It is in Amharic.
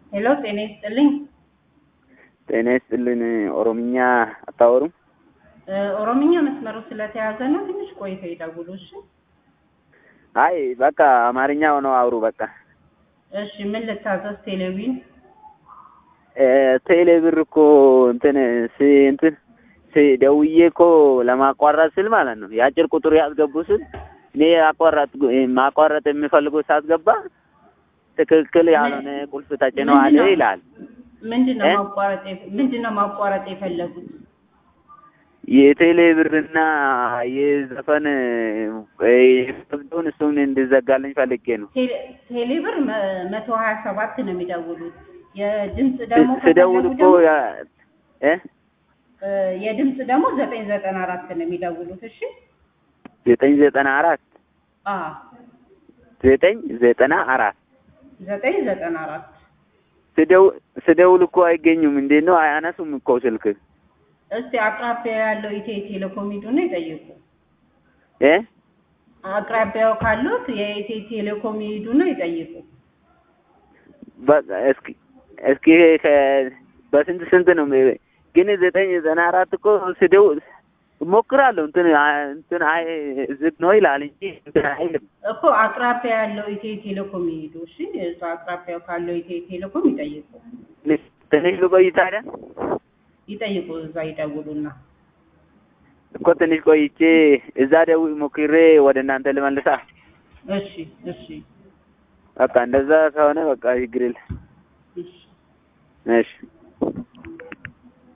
ሄሎ ጤና ይስጥልኝ። ጤና ይስጥልን። ኦሮምኛ አታወሩም? እ ኦሮምኛ መስመሩ ስለተያዘ ነው። ትንሽ ቆይተው ይደውሉ። እሺ አይ በቃ አማርኛ ሆነው አውሩ። በቃ እሺ። ምን ልታዘዝ? ቴሌቪዥን እ ቴሌ ብር እኮ እንትን ስ እንትን ስ ደውዬ እኮ ለማቋረጥ ስል ማለት ነው የአጭር ቁጥር ያስገቡ ስል እኔ አቋረጥ ማቋረጥ የሚፈልገው ሳስገባ ትክክል ያልሆነ ቁልፍ ተጭነዋል ምንድነው? ይላል። ምንድነው እ? ማቋረጥ የፈ- ምንድነው ማቋረጥ የፈለጉት? የቴሌ ብርና የዘፈን የፈቅደውን እሱን እንዲዘጋልኝ ፈልጌ ነው። ቴሌ- ቴሌብር መ- መቶ ሀያ ሰባት ነው የሚደውሉት። የድምፅ ደግሞ ስ- ስደውል ከፈለጉ እኮ ደግሞ ያ- እ እ የድምፅ ደግሞ ዘጠኝ ዘጠና አራት ነው የሚደውሉት። እሺ ዘጠኝ ዘጠና አራት አ ዘጠኝ ዘጠና አራት ዘጠኝ ዘጠና አራት ስደው- ስደውል እኮ አይገኙም። እንዴት ነው አያነሱም እኮ ስልክ እስቲ አቅራቢያ ያለው ኢትዮ ቴሌኮም ሂዱና ይጠይቁ። እ አቅራቢያው ካሉት የኢትዮ ቴሌኮም ይሄዱና ይጠይቁ። በቃ እስኪ እስኪ ከ- በስንት ስንት ነው የሚ- ግን ዘጠኝ ዘጠና አራት እኮ ስደውል እሞክራለሁ እንትን አ- እንትን አይ ዝግ ነው ይላል እንጂ እንትን አይልም። እኮ አቅራቢያ ያለው ኢትዮ ቴሌኮም ይሄዱ። እሺ እዛ አቅራቢያው ካለው ኢትዮ ቴሌኮም ይጠይቁ ትንሽ ልቆይ ታዲያ ይጠይቁ። እዛ ይደውሉና እኮ ትንሽ ቆይቼ እዛ ደውል ሞክሬ ወደ እናንተ ልመልሳ። እሺ እሺ በቃ እንደዛ ከሆነ በቃ ችግር የለም። እሺ እሺ